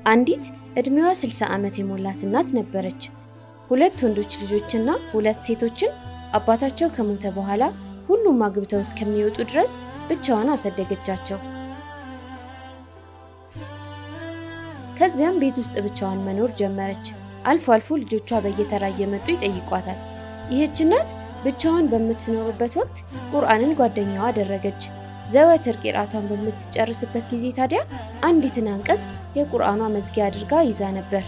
አንዲት ዕድሜዋ 60 ዓመት የሞላት እናት ነበረች። ሁለት ወንዶች ልጆችና ሁለት ሴቶችን አባታቸው ከሞተ በኋላ ሁሉም አግብተው እስከሚወጡ ድረስ ብቻዋን አሳደገቻቸው። ከዚያም ቤት ውስጥ ብቻዋን መኖር ጀመረች። አልፎ አልፎ ልጆቿ በየተራ እየመጡ ይጠይቋታል። ይህች እናት ብቻዋን በምትኖርበት ወቅት ቁርአንን ጓደኛዋ አደረገች። ዘወትር ቂራቷን በምትጨርስበት ጊዜ ታዲያ አንዲትን አንቀጽ የቁርአኗ መዝጊያ አድርጋ ይዛ ነበር።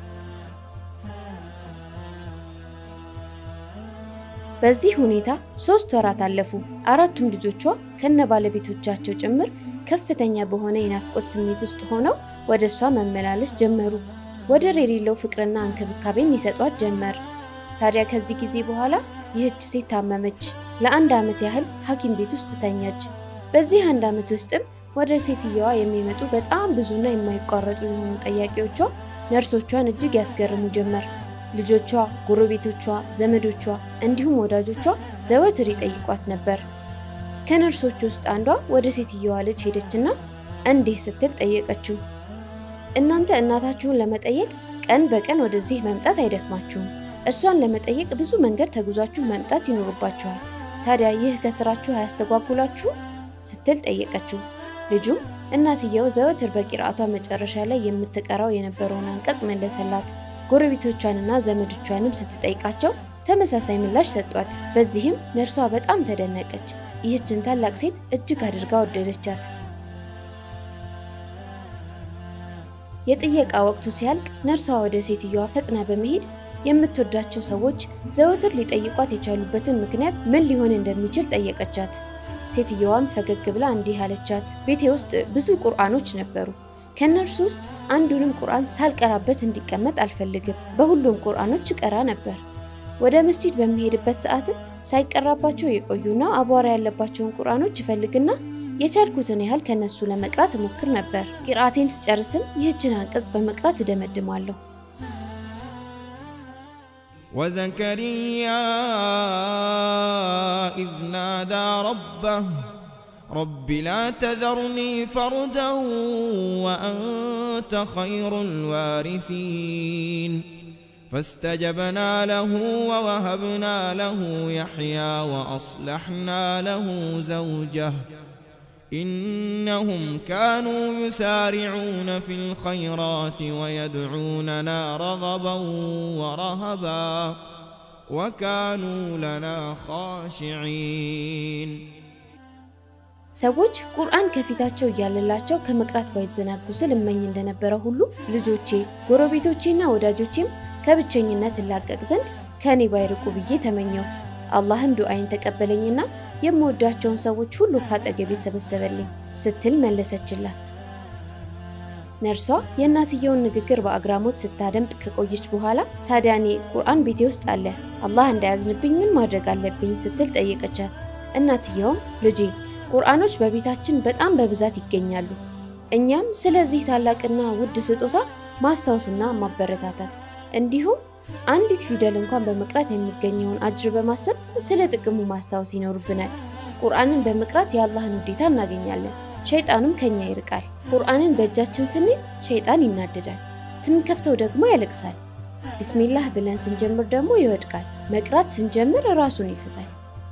በዚህ ሁኔታ ሶስት ወራት አለፉ። አራቱም ልጆቿ ከነ ባለቤቶቻቸው ጭምር ከፍተኛ በሆነ የናፍቆት ስሜት ውስጥ ሆነው ወደ እሷ መመላለስ ጀመሩ። ወደር የሌለው ፍቅርና እንክብካቤን ይሰጧት ጀመር። ታዲያ ከዚህ ጊዜ በኋላ ይህች ሴት ታመመች። ለአንድ ዓመት ያህል ሐኪም ቤት ውስጥ ተኛች። በዚህ አንድ ዓመት ውስጥም ወደ ሴትየዋ የሚመጡ በጣም ብዙና የማይቋረጡ የሆኑ ጠያቂዎቿ ነርሶቿን እጅግ ያስገርሙ ጀመር። ልጆቿ፣ ጎረቤቶቿ፣ ዘመዶቿ እንዲሁም ወዳጆቿ ዘወትር ይጠይቋት ነበር። ከነርሶች ውስጥ አንዷ ወደ ሴትየዋ ልጅ ሄደችና እንዲህ ስትል ጠየቀችው። እናንተ እናታችሁን ለመጠየቅ ቀን በቀን ወደዚህ መምጣት አይደክማችሁም። እሷን ለመጠየቅ ብዙ መንገድ ተጉዛችሁ መምጣት ይኖርባችኋል። ታዲያ ይህ ከስራችሁ አያስተጓጉላችሁ? ስትል ጠየቀችው። ልጁም እናትየው ዘወትር በቂርአቷ መጨረሻ ላይ የምትቀራው የነበረውን አንቀጽ መለሰላት። ጎረቤቶቿንና ዘመዶቿንም ስትጠይቃቸው ተመሳሳይ ምላሽ ሰጧት። በዚህም ነርሷ በጣም ተደነቀች። ይህችን ታላቅ ሴት እጅግ አድርጋ ወደደቻት። የጥየቃ ወቅቱ ሲያልቅ ነርሷ ወደ ሴትየዋ ፈጥና በመሄድ የምትወዳቸው ሰዎች ዘወትር ሊጠይቋት የቻሉበትን ምክንያት ምን ሊሆን እንደሚችል ጠየቀቻት። ሴትየዋም ፈገግ ብላ እንዲህ አለቻት፣ ቤቴ ውስጥ ብዙ ቁርአኖች ነበሩ። ከእነርሱ ውስጥ አንዱንም ቁርአን ሳልቀራበት እንዲቀመጥ አልፈልግም። በሁሉም ቁርአኖች ቀራ ነበር። ወደ መስጂድ በሚሄድበት ሰዓትም ሳይቀራባቸው የቆዩና አቧራ ያለባቸውን ቁርአኖች ይፈልግና የቻልኩትን ያህል ከነሱ ለመቅራት እሞክር ነበር። ቂርአቴን ስጨርስም ይህችን አንቀጽ በመቅራት እደመድማለሁ። وزكريا إذ نادى ربه رب لا تذرني فردا وأنت خير الوارثين فاستجبنا له ووهبنا له يحيى وأصلحنا له زوجه إنهم كانوا يسارعون في الخيرات ويدعوننا رغبا ورهبا وكانوا لنا خاشعين ሰዎች ቁርአን ከፊታቸው እያለላቸው ከመቅራት ባይዘናጉ ስል እመኝ እንደነበረ ሁሉ ልጆቼ፣ ጎረቤቶቼና ወዳጆቼም ከብቸኝነት እላቀቅ ዘንድ ከእኔ ባይርቁ ብዬ ተመኘው። አላህም ዱዓይን ተቀበለኝና የምወዳቸውን ሰዎች ሁሉ ካጠገቤ ሰበሰበልኝ ስትል መለሰችላት። ነርሷ የእናትየውን ንግግር በአግራሞት ስታደምጥ ከቆየች በኋላ ታዲያ እኔ ቁርአን ቤቴ ውስጥ አለ፣ አላህ እንዳያዝንብኝ ምን ማድረግ አለብኝ ስትል ጠየቀቻት። እናትየውም ልጄ ቁርአኖች በቤታችን በጣም በብዛት ይገኛሉ። እኛም ስለዚህ ታላቅና ውድ ስጦታ ማስታወስና ማበረታታት እንዲሁም አንዲት ፊደል እንኳን በመቅራት የሚገኘውን አጅር በማሰብ ስለ ጥቅሙ ማስታወስ ይኖርብናል። ቁርአንን በመቅራት የአላህን ውዴታ እናገኛለን፣ ሸይጣንም ከኛ ይርቃል። ቁርአንን በእጃችን ስንይዝ ሸይጣን ይናደዳል፣ ስንከፍተው ደግሞ ያለቅሳል። ቢስሚላህ ብለን ስንጀምር ደግሞ ይወድቃል። መቅራት ስንጀምር ራሱን ይስታል።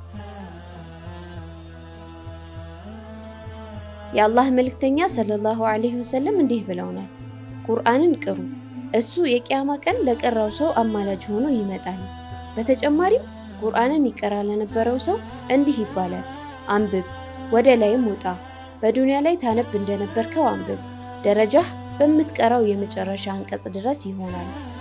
የአላህ መልእክተኛ ሰለላሁ ዐለይሂ ወሰለም እንዲህ ብለውናል፣ ቁርአንን ቅሩ እሱ የቂያማ ቀን ለቀራው ሰው አማላጅ ሆኖ ይመጣል። በተጨማሪም ቁርአንን ይቀራ ለነበረው ሰው እንዲህ ይባላል፣ አንብብ፣ ወደ ላይም ውጣ፣ በዱንያ ላይ ታነብ እንደነበርከው አንብብ፣ ደረጃህ በምትቀራው የመጨረሻ አንቀጽ ድረስ ይሆናል።